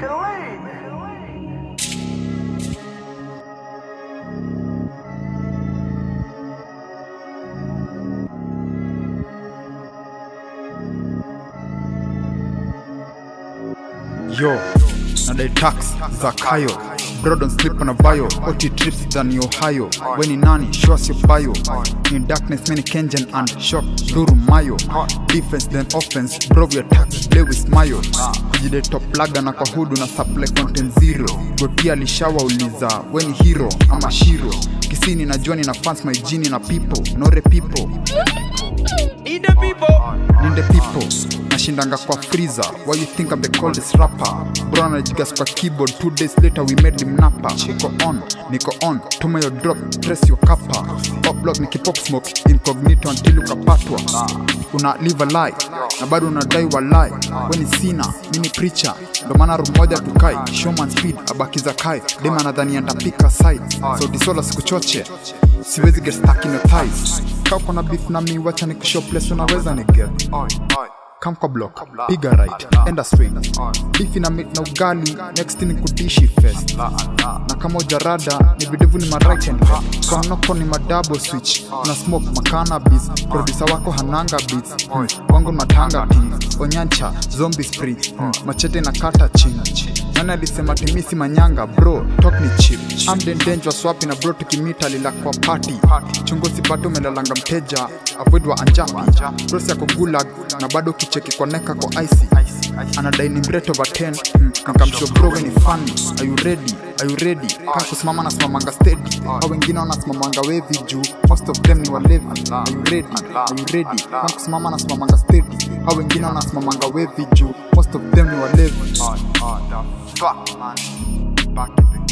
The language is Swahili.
yo nadai tax za kayo brodon slip na bio ot trips than ohio weni nani show us your bio in darkness many kenjan and shock duru mayo defense then offense bro we attack play with mayo kujide top laga na kwa hudu na supply content zero gotia lishawa uliza weni hero ama shiro kisini na joni na fans my jini na people nore people Need the people. ninde people nashindanga kwa freezer why you think I'm the coldest rapper bro anajigas kwa keyboard two days later we made him napa niko on niko on tuma your drop press your kappa pop block nikipop smoke incognito until ukapatwa una live a lie na bado unadai wa lie weni sina mini preacher ndo maana room moja tukai showman speed abakiza kai dema nadhani andapika side so disola sikuchoche siwezi get stuck in your thighs kaa uko na beef na mi wacha nikushow place unaweza ni get kam kwa block piga right enda swing beef na meat na ugali next ni kudishi fest na kama ujarada ni videvu ni ma right hand kwa mnoko ni ma double switch na smoke makanabis producer wako hananga beats hmm. wangu matanga teams onyancha zombie spree hmm. machete na kata chini nani alisema timisi manyanga bro talk ni chip I'm the dangerous wapi na bro tukimita lila kwa party chunguzi bado umelalanga mteja avoid wa anjapi bros yako gulag na bado kicheki kwa neka kwa icy anadai ni mreto over 10 mm, nikamsho bro we ni funny are you ready are you ready kama kusimama na simamanga steady au wengine wanasimamanga wevi juu most of them ni walevi are you ready are you ready kama kusimama na simamanga steady au wengine wanasimamanga wevi juu most of them ni walevi Fuck, man. Back in the